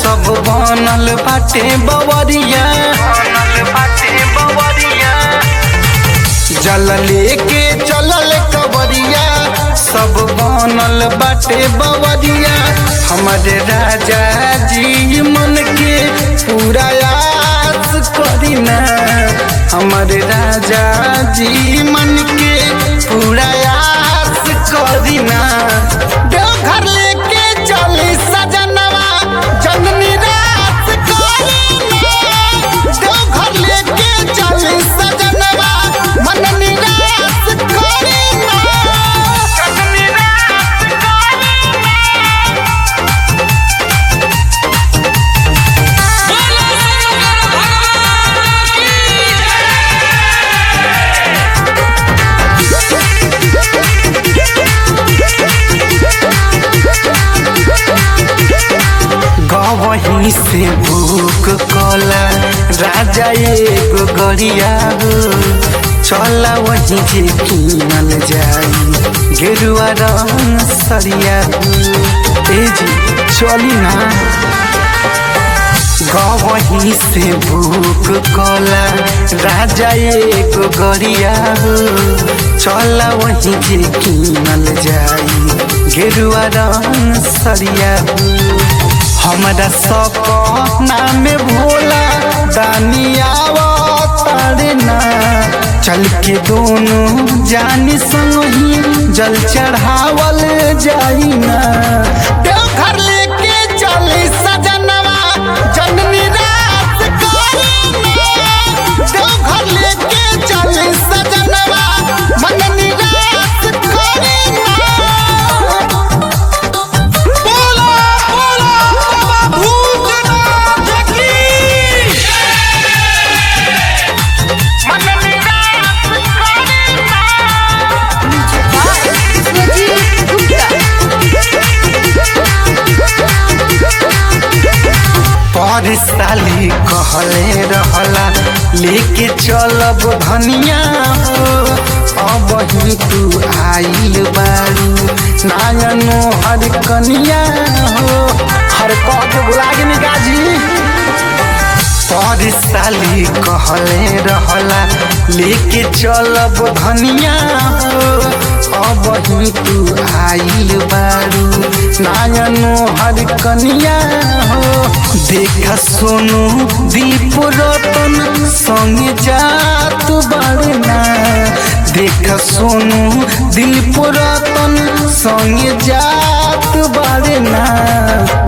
सब बनल बाटे बवरिया जल लेके चलल कवरिया सब बनल बाटे बवरिया हमारे राजा जी मन के पूरा आस करीना हमारे राजा जी मन के पूरा आस करीना देवघर लेके चली सजनवा जननी रास करीना देवघर लेके चली सजनवा मन निराश करीना जननी रास बोलो शंकर भगवान की गवही से भूख कला राजा एगो गरिया हो चला वही जे कीनल जाई गेरुआ रंग सरिया हो ए जी चली ना गवही से भूख कला राजा एगो गरिया हो चला वही जे कीनल जाई गेरुआ रंग सरिया हो हमरा सपना में भोला दानियावा तारना चल के दोनों जानी संग ही जल चढ़ावल जाई ना देवघर लेके चली सजनवा जननी रास करीना देवघर लेके चली सजनवा मन निराश करीना बोला बोला बाबा भूतनाथ की मन निराश करीना विश्वजीत गुप्ता पर साली कहले रहला लेके चलब धनिया हो अब ही तू आइल बारू नायनो हर कनिया हो हर कह के बुला के निकाजी पर साली कहले रहला लेके चलब धनिया हो अब ही तू आइल बारू नायनो हर कनिया हो देख सोनू दीप रतन संग जात बड़ना देख सोनू दीप रतन संग जात बड़ना